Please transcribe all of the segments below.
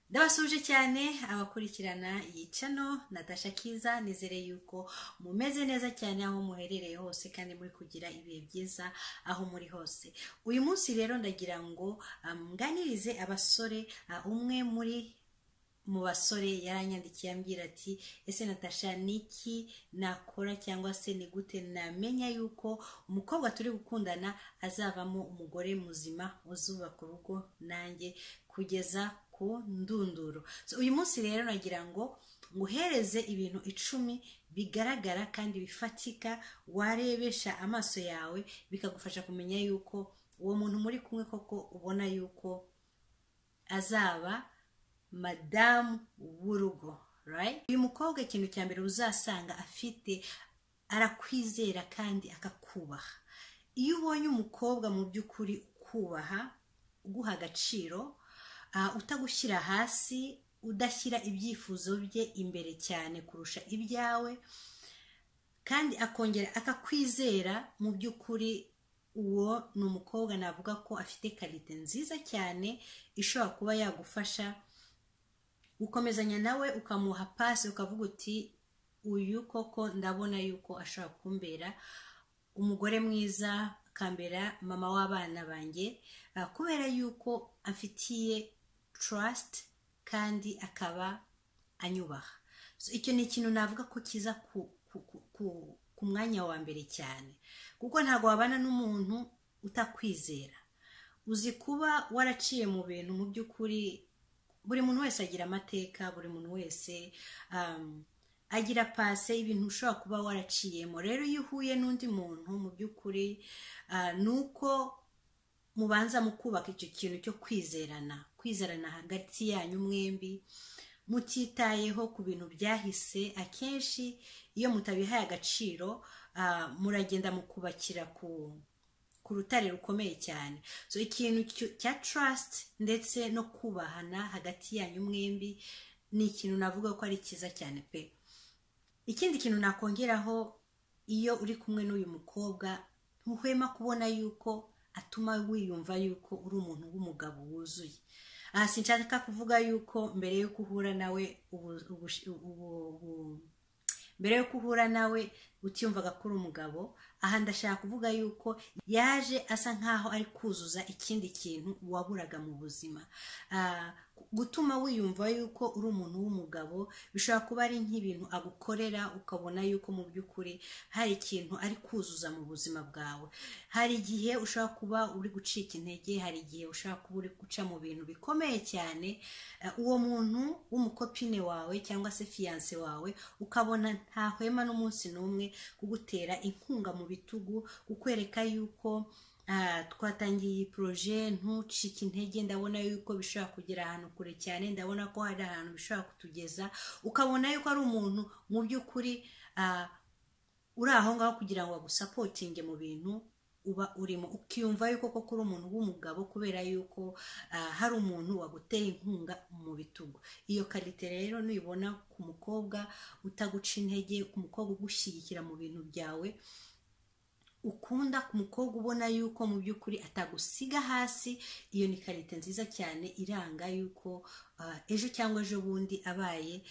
ndabasuje cyane abakurikirana iyi cano natasha kiza nizere yuko mumeze neza cyane aho muherereye hose kandi muri kugira ibihe byiza aho muri hose uyu munsi rero ndagira ngo mganirize abasore umwe muri mu basore yaranyandikiye ambwira ati ese natasha niki nakora cyangwa se ni gute namenya yuko umukobwa turi gukundana azavamo umugore muzima uzubaka urugo nanjye kugeza ku ndunduro uyu munsi rero nagira ngo nguhereze ibintu icumi bigaragara kandi bifatika warebesha amaso yawe bikagufasha kumenya yuko uwo muntu muri kumwe koko ubona yuko azaba madamu w'urugo uyu mukobwa ikintu cya mbere uzasanga afite arakwizera kandi akakubaha iyo ubonye umukobwa mu by'ukuri ukubaha uguha agaciro utagushyira hasi udashyira ibyifuzo bye imbere cyane kurusha ibyawe kandi akongera akakwizera mu by'ukuri uwo ni umukobwa navuga ko afite karite nziza cyane ishobora kuba yagufasha gukomezanya nawe ukamuha pasi ukavuga uti uyu koko ndabona yuko ashobora kumbera umugore mwiza akambera mama w'abana banjye kubera yuko amfitiye trust kandi akaba anyubaha icyo ni ikintu navuga ko kiza ku mwanya wa mbere cyane kuko ntabwo wabana n'umuntu utakwizera uzi kuba waraciye mu bintu mu by'ukuri buri muntu wese agira amateka buri muntu wese agira pase ibintu ushobora kuba waraciyemo rero iyo uhuye n'undi muntu mu by'ukuri ni uko mubanza mukubaka icyo kintu cyo kwizerana kwizerana hagati yanyu mwembi mutitayeho ku bintu byahise akenshi iyo mutabihaye agaciro muragenda mukubakira ku ku rutare rukomeye cyane so ikintu cya trust ndetse no kubahana hagati yanyu mwembi ni ikintu navuga ko ari cyiza cyane pe ikindi kintu nakongeraho iyo uri kumwe n'uyu mukobwa ntuhwema kubona yuko atuma wiyumva yuko uri umuntu w'umugabo wuzuye aha sinshaka kuvuga yuko mbere yo guhura nawe ubu mbere yo guhura nawe utiyumvaga ko uri umugabo aha ndashaka kuvuga yuko yaje asa nkaho ari kuzuza ikindi kintu waburaga mu buzima gutuma wiyumva yuko uri umuntu w'umugabo bishobora kuba ari nk'ibintu agukorera ukabona yuko mu by'ukuri hari ikintu ari kuzuza mu buzima bwawe hari igihe ushobora kuba uri gucika intege hari igihe ushobora kuba uri guca mu bintu bikomeye cyane uwo muntu w'umukopine wawe cyangwa se fiyanse wawe ukabona ntahwema n'umunsi n'umwe kugutera inkunga mu bitugu kukwereka yuko twatangiye iyi poroje ntucike intege ndabona yuko bishobora kugera ahantu kure cyane ndabona ko hari ahantu bishobora kutugeza ukabona yuko ari umuntu mu by'ukuri uri aho ngaho kugira ngo bagusapotinge mu bintu uba urimo ukiyumva yuko koko uri umuntu w'umugabo kubera yuko hari umuntu waguteye inkunga mu bitugu iyo karite rero nuyibona ku mukobwa utaguca intege ku mukobwa ugushyigikira mu bintu byawe ukunda ku mukobwa ubona yuko mu by'ukuri atagusiga hasi iyo ni karite nziza cyane iranga yuko ejo cyangwa ejo bundi abaye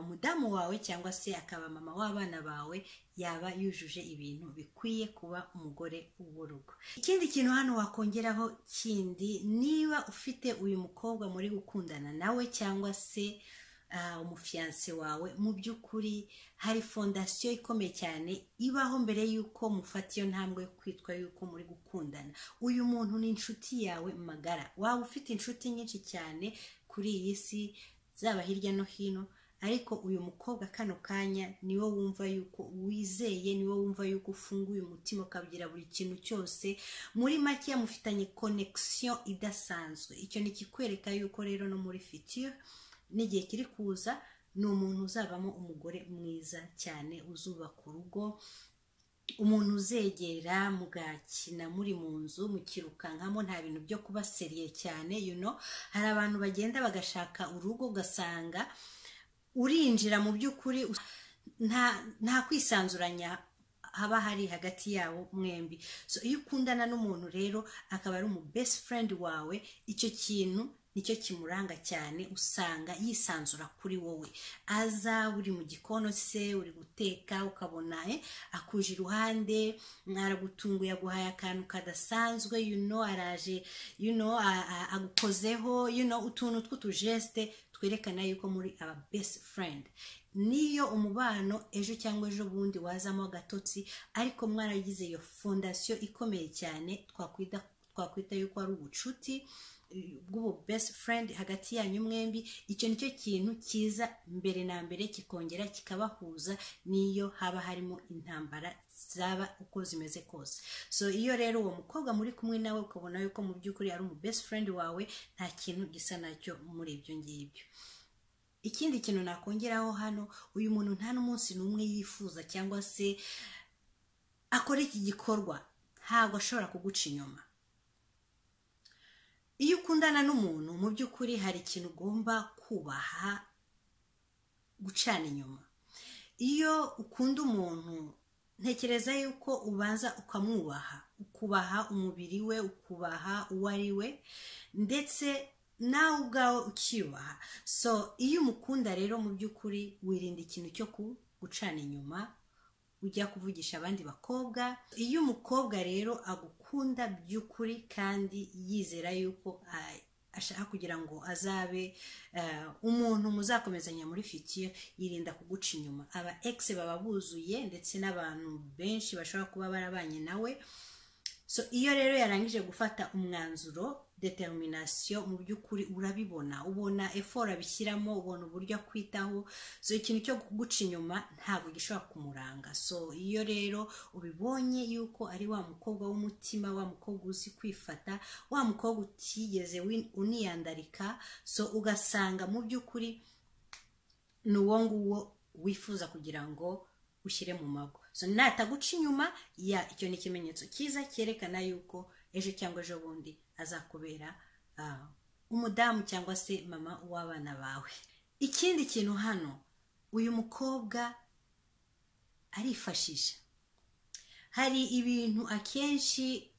umudamu wawe cyangwa se akaba mama w'abana bawe yaba yujuje ibintu bikwiye kuba umugore w'urugo ikindi kintu hano wakongeraho kindi niba ufite uyu mukobwa muri gukundana nawe cyangwa se umufiyanse wawe mu by'ukuri hari fondasiyo ikomeye cyane ibaho mbere y'uko mufata iyo ntambwe yo kwitwa y'uko muri gukundana uyu muntu ni inshuti yawe magara waba ufite inshuti nyinshi cyane kuri iyi si zaba hirya no hino ariko uyu mukobwa kano kanya niwo wumva yuko wizeye niwo wumva yuko ufunguye umutima ukabwira buri kintu cyose muri make mufitanye konegisiyo idasanzwe icyo ni ikikwereka yuko rero no muri fitiyo n'igihe kiri kuza ni umuntu uzabamo umugore mwiza cyane uzubaka urugo umuntu uzegera mugakina muri mu nzu mukirukankamo nta bintu byo kuba seriye cyane you know hari abantu bagenda bagashaka urugo ugasanga urinjira mu by'ukuri nta kwisanzuranya haba hari hagati yabo mwembi so iyo ukundana n'umuntu rero akaba ari umu best friend wawe icyo kintu nicyo kimuranga cyane usanga yisanzura kuri wowe aza uri mu gikono se uri guteka ukabona eh, akuje iruhande aragutunguye aguhaye akantu kadasanzwe you know, araje you know, a- a- agukozeho you know, utuntu tw'utujesite twerekana yuko muri aba best friend niyo umubano ejo cyangwa ejo bundi wazamo agatotsi ariko mwaragize iyo fondasiyo ikomeye cyane twakwita twakwita yuko ari ubucuti eh, bw'ubu best friend hagati yanyu mwembi icyo nicyo kintu cyiza mbere na mbere kikongera kikabahuza n'iyo haba harimo intambara zaba uko zimeze kose so iyo rero uwo mukobwa muri kumwe nawe ukabona yuko mu by'ukuri ari umu best friend wawe nta kintu gisa nacyo muri ibyo ngibyo ikindi kintu nakongeraho hano uyu muntu nta n'umunsi n'umwe yifuza cyangwa se akora iki gikorwa ntabwo ashobora kuguca inyuma iyo ukundana n'umuntu mu by'ukuri hari ikintu ugomba kubaha gucana inyuma iyo ukunda umuntu ntekereza yuko ubanza ukamwubaha ukubaha umubiri we ukubaha uwo ari we ndetse nawe ubwawe ucyubaha so iyo umukunda rero mu by'ukuri wirinda ikintu cyo ku- gucana inyuma ujya kuvugisha abandi bakobwa iyo umukobwa rero agukunda by'ukuri kandi yizera yuko ah, ashaka kugira ngo azabe eh, umuntu muzakomezanya muri fitiyo yirinda kuguca inyuma aba egisi baba buzuye ndetse n'abantu benshi bashobora kuba barabanye nawe so iyo rero yarangije gufata umwanzuro determination mu by'ukuri urabibona ubona effort abishyiramo ubona uburyo akwitaho so ikintu cyo kuguca inyuma ntabwo gishobora kumuranga so iyo rero ubibonye yuko ari wa mukobwa w'umutima wa mukobwa uzi kwifata wa mukobwa utigeze win- uniyandarika so ugasanga mu by'ukuri ni uwo nguwo wifuza kugira ngo ushyire mu mago so nataguca inyuma ya icyo ni ikimenyetso cyiza cyerekana yuko ejo cyangwa ejo bundi azakubera ah, umudamu cyangwa se mama w'abana bawe ikindi kintu hano uyu mukobwa arifashisha hari ibintu akenshi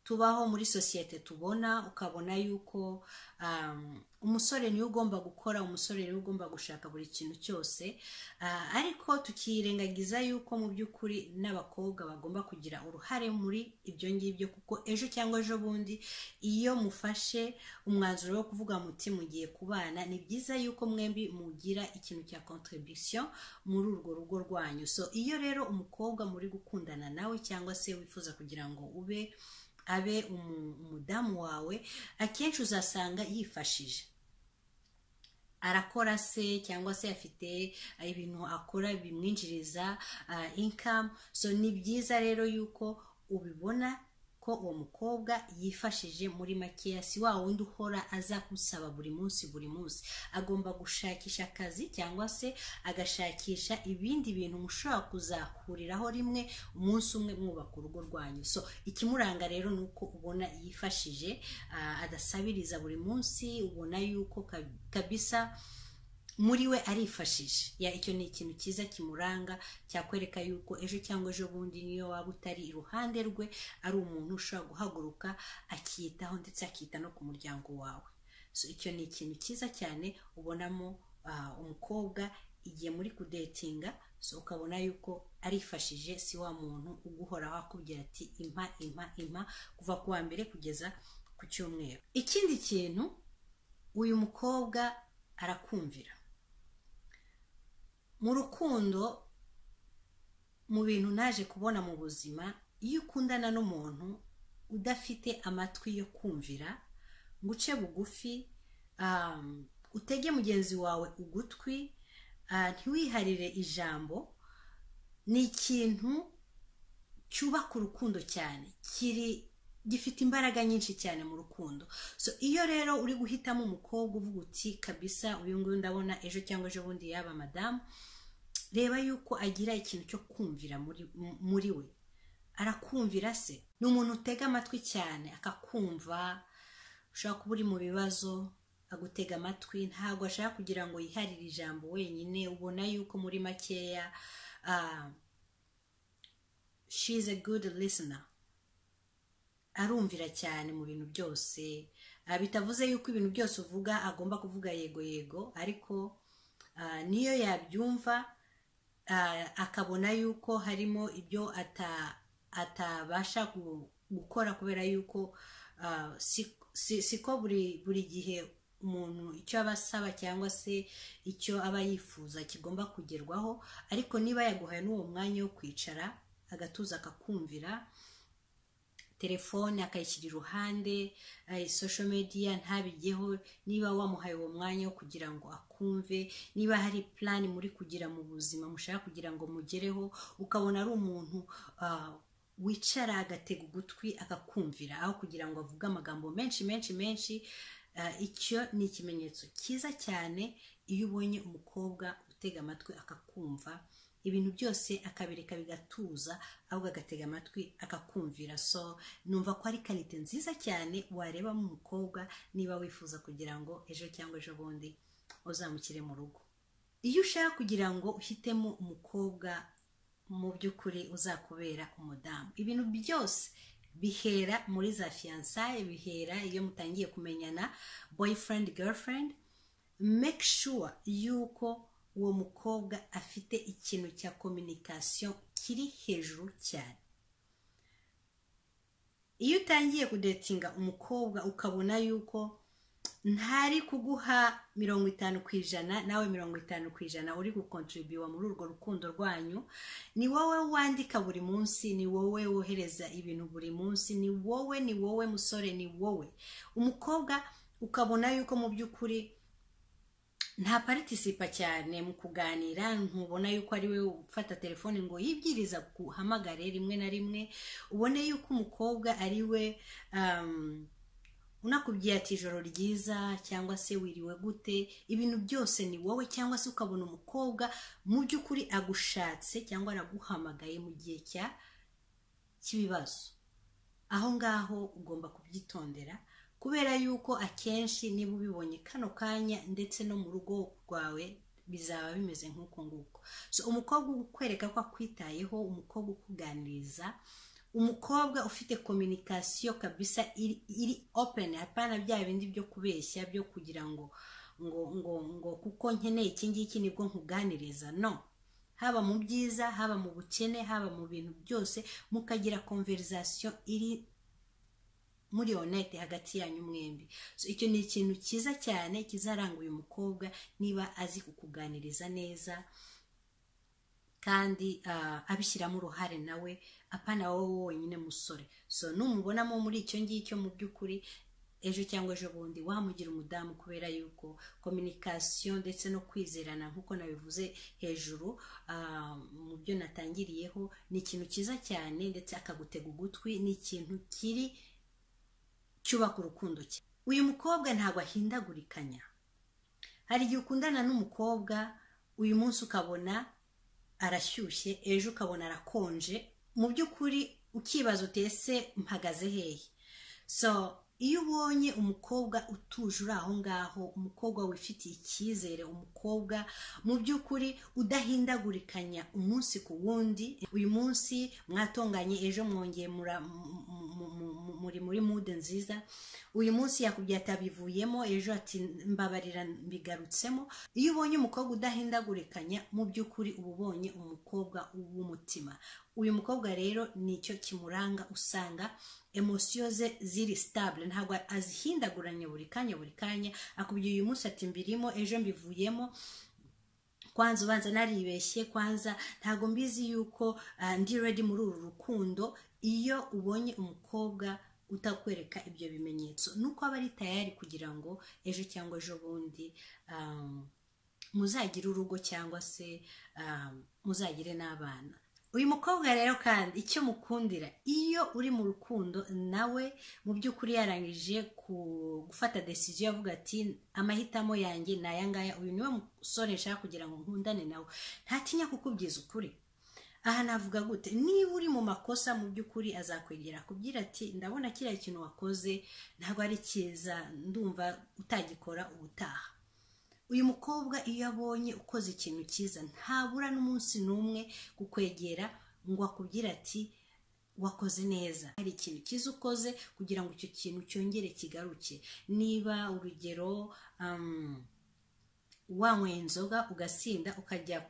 tubaho muri sosiyete tubona ukabona yuko um, umusore niwe ugomba gukora umusore niwe ugomba gushaka buri kintu cyose Ah, ariko tukirengagiza yuko mu by'ukuri n'abakobwa bagomba kugira uruhare muri ibyo ngibyo kuko ejo cyangwa ejo bundi iyo mufashe umwanzuro wo kuvuga muti mugiye kubana ni byiza yuko mwembi mugira ikintu cya contribution muri urwo rugo rwanyu so iyo rero umukobwa muri gukundana nawe cyangwa se wifuza kugira ngo ube abe umu- umudamu wawe akenshi uzasanga yifashije arakora se cyangwa se afite ah, ibintu akora bimwinjiriza ah, income so ni byiza rero yuko ubibona ko uwo mukobwa yifashije muri makeya si wa wundi uhora aza gusaba buri munsi buri munsi agomba gushakisha akazi cyangwa se agashakisha ibindi bintu mushobora kuzahuriraho rimwe umunsi umwe mwubaka urugo rwanyu so ikimuranga rero ni uko ubona yifashije ah, adasabiriza buri munsi ubona yuko ka- kabisa muri we arifashije ya icyo ni ikintu cyiza kimuranga cyakwereka yuko ejo cyangwa ejo bundi niyo waba utari iruhande rwe ari umuntu ushobora guhaguruka akiyitaho ndetse akita no ku muryango wawe so icyo ni ikintu cyiza cyane ubonamo ah, umukobwa igihe muri kudetinga so ukabona yuko arifashije si wa muntu uguhoraho akubwira ati impa impa impa kuva ku wa mbere kugeza ku cyumweru ikindi kintu uyu mukobwa arakumvira mu rukundo mu bintu naje kubona mu buzima iyo ukundana n'umuntu udafite amatwi yo kumvira ngo uce bugufi um, utege mugenzi wawe ugutwi ah, ntiwiharire ijambo ni ikintu cyubaka urukundo cyane kiri gifite imbaraga nyinshi cyane mu rukundo so iyo rero uri guhitamo umukobwa uvuga uti kabisa uyu nguyu ndabona ejo cyangwa ejo bundi yaba madamu reba yuko agira ikintu cyo kumvira muri, mu- muri we arakumvira se ni umuntu utega amatwi cyane akakumva ushobora kuba uri mu bibazo agutega amatwi ntabwo ashaka kugira ngo yiharire ijambo wenyine ubona yuko muri makeya ah, she is a good listener arumvira cyane mu bintu byose Ah, bitavuze yuko ibintu byose uvuga agomba kuvuga yego yego ariko ah, niyo yabyumva ah, akabona yuko harimo ibyo ata- atabasha gu- gukora kubera yuko ah, si- si- siko buri buri gihe umuntu icyo aba asaba cyangwa se icyo aba yifuza kigomba kugerwaho ariko niba yaguhaye n'uwo mwanya wo kwicara agatuza akakumvira telefone akayishyira iruhande eh, social media ntabijyeho niba wamuhaye uwo mwanya wo kugira ngo akumve niba hari plan muri kugira mu buzima mushaka kugira ngo mugereho ukabona ari umuntu ah, wicara agatega ugutwi akakumvira aho kugira ngo avuge amagambo menshi menshi menshi ah, icyo ni ikimenyetso cyiza cyane iyo ubonye umukobwa utega amatwi akakumva ibintu byose akabireka bigatuza ahubwo agatega amatwi akakumvira so numva ko ari karite nziza cyane wareba mu mukobwa niba wifuza kugira ngo ejo cyangwa ejo bundi uzamukire mu rugo iyo ushaka kugira ngo uhitemo umukobwa mu by'ukuri uzakubera umudamu ibintu byose bihera muri za fiyansaye bihera iyo mutangiye kumenyana boyfriend girlfriend make sure yuko uwo mukobwa afite ikintu cya communication kiri hejuru cyane iyo utangiye kudetinga umukobwa ukabona yuko ntari kuguha mirongo itanu ku ijana nawe mirongo itanu ku ijana uri gukontribuwa muri urwo rukundo rwanyu ni wowe wandika buri munsi ni wowe wohereza ibintu buri munsi ni wowe ni wowe musore ni wowe umukobwa ukabona yuko mu by'ukuri nta partisipa cyane mu kuganira ntubona yuko ari we ufata telefone ngo yibwiriza guhamagare rimwe na rimwe ubone yuko umukobwa ari we um, unakubwiye ati ijoro ryiza cyangwa se wiriwe gute ibintu byose ni wowe cyangwa se ukabona umukobwa mu by'ukuri agushatse cyangwa araguhamagaye mu gihe cya cy'ibibazo aho ngaho ugomba kubyitondera kubera yuko akenshi niba ubibonye kano kanya ndetse no mu rugo rwawe bizaba bimeze nk'uko nguko so umukobwa ukwereka ko akwitayeho umukobwa ukuganiriza umukobwa ufite kominikasiyo kabisa iri, iri open hapana bya bindi byo kubeshya byo kugira ngo ngo ngo ngo kuko nkeneye iki ngiki nibwo nkuganiriza no haba mu byiza haba mu bukene haba mu bintu byose mukagira konverizasiyo iri muri honete hagati yanyu mwembi so icyo ni ikintu cyiza cyane kizaranga uyu mukobwa niba azi kukuganiriza neza kandi ah, abishyiramo uruhare nawe apana wowe wonyine musore so numubonamo muri icyo ngicyo mu by'ukuri ejo cyangwa ejo bundi wamugira umudamu kubera yuko kominikasiyo ndetse no kwizerana nk'uko nabivuze hejuru ah, mu byo natangiriyeho ni ikintu cyiza cyane ndetse akagutega ugutwi ni ikintu kiri cyubaka urukundo cye uyu mukobwa ntabwo ahindagurikanya hari igihe ukundana n'umukobwa uyu munsi ukabona arashyushye ejo ukabona arakonje mu by'ukuri ukibaza uti ese mpagaze hehe so iyo ubonye umukobwa utuje uri aho ngaho umukobwa wifitiye icyizere umukobwa mu by'ukuri udahindagurikanya umunsi ku wundi uyu munsi mwatonganye ejo mwongeye mura- mu- mu- mu- mu- muri muri mude nziza uyu munsi yakubwiye ati abivuyemo ejo ati mbabarira mbigarutsemo iyo ubonye umukobwa udahindagurikanya mu by'ukuri uba ubonye umukobwa w'umutima uyu mukobwa rero nicyo kimuranga usanga emosiyo ze ziri sitabule ntabwo azihindaguranya buri kanya buri kanya akubwiye uyu munsi ati mbirimo ejo mbivuyemo kwanza ubanza naribeshye kwanza ntabwo mbizi yuko ah, ndi redi muri uru rukundo iyo ubonye umukobwa utakwereka ibyo bimenyetso nuko aba ari tayari kugira ngo ejo cyangwa ejo bundi um, muzagire urugo cyangwa se um, muzagire n'abana uyu mukobwa rero kandi icyo mukundira iyo uri mu rukundo nawe mu by'ukuri yarangije ku- gufata desiziyo yavuga ati amahitamo yanjye ni aya ngaya uyu niwe musore nshaka kugira ngo nkundane nawe ntatinya kukubwiza ukuri aha navuga gute niba uri mu makosa mu by'ukuri azakwegera akubwira ati ndabona kiriya kintu wakoze ntabwo ari cyiza ndumva utagikora ubutaha uyu mukobwa iyo abonye ukoze ikintu cyiza ntabura n'umunsi n'umwe kukwegera ngo akubwire ati wakoze neza hari ikintu cyiza ukoze kugira ngo icyo kintu cyongere kigaruke niba urugero um, wanyweye inzoga ugasinda ukajya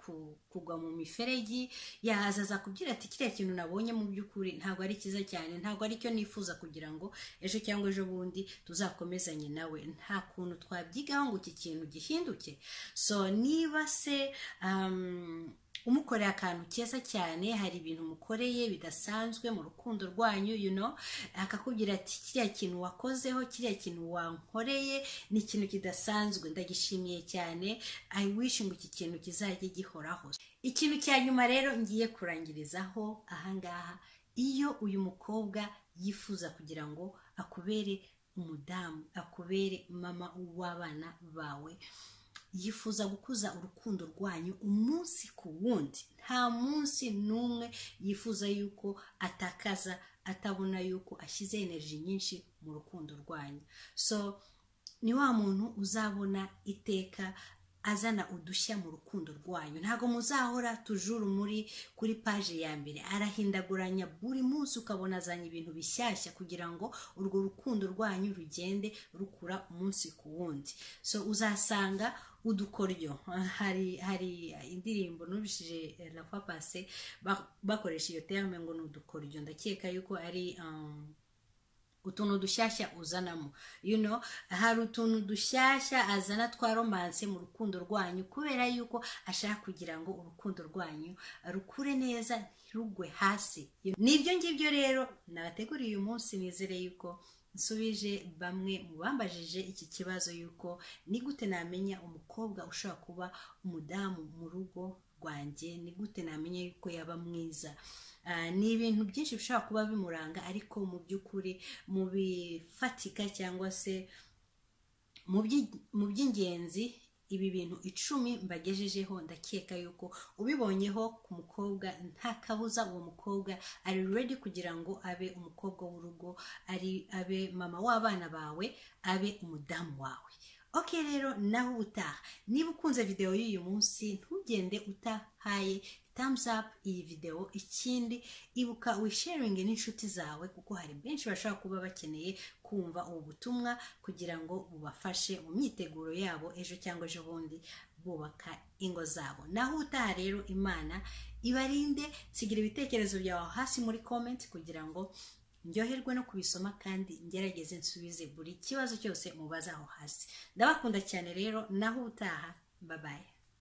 kugwa mu miferegi yahaza azakubwira ati kiriya kintu nabonye mu by'ukuri ntabwo ari cyiza cyane ntabwo ari cyo nifuza kugira ngo ejo cyangwa ejo bundi tuzakomezanye nawe nta kuntu twabyigaho ngo iki kintu gihinduke so niba se um, umukoreye akantu keza cyane hari ibintu umukoreye bidasanzwe mu rukundo rwanyu you know akakubwira ati kiriya kintu wakozeho kiriya kintu wankoreye ni ikintu kidasanzwe ndagishimiye cyane i wish ngo iki kintu kizajye gihoraho ikintu cya nyuma rero ngiye kurangirizaho ahangaha iyo uyu mukobwa yifuza kugira ngo akubere umudamu akubere mama w'abana bawe yifuza gukuza urukundo rwanyu umunsi ku wundi nta munsi n'umwe yifuza yuko atakaza atabona yuko ashyize energy nyinshi mu rukundo rwanyu so ni wa muntu uzabona iteka azana udushya mu rukundo rwanyu ntabwo muzahora tujuru muri kuri paje ya mbere arahindaguranya buri munsi ukabona azanye ibintu bishyashya kugira ngo urwo rukundo rwanyu rugende rukura umunsi ku wundi so uzasanga udukoryo hari hari indirimbo nubishije rafa pase bakoresha iyo terme ngo ni udukoryo ndakeka yuko ari utuntu dushyashya uzanamo you know hari utuntu dushyashya azana twa romanse mu rukundo rwanyu kubera yuko ashaka kugira ngo urukundo rwanyu rukure neza ntirugwe hasi n'ibyo ngibyo rero nabateguriye uyu munsi nizere yuko nsubije bamwe mu bambajije iki kibazo yuko ni gute namenya umukobwa ushobora kuba umudamu mu rugo rwanjye ni gute namenya yuko yaba mwiza ni ibintu byinshi bishobora kuba bimuranga ariko mu by'ukuri mu bifatika cyangwa se mu by'ingenzi ibi bintu icumi mbagejejeho ndakeka yuko ubibonyeho ku mukobwa nta kabuza uwo mukobwa ari redi kugira ngo abe umukobwa w'urugo ari abe mama w'abana bawe abe umudamu wawe ok rero nawe utaha niba ukunze videwo y'uyu munsi ntugende utahaye thumbs up iyi videwo ikindi ibuka wisharinge n'inshuti zawe kuko hari benshi bashobora kuba bakeneye kumva ubu butumwa kugira ngo bubafashe mu myiteguro yabo ejo cyangwa ejo bundi bubaka ingo zabo naho utaha rero imana ibarinde sigira ibitekerezo byawe hasi muri comment kugira ngo ndyoherwe no kubisoma kandi ngerageze nsubize buri kibazo cyose mubaza aho hasi ndabakunda cyane rero naho utaha babaye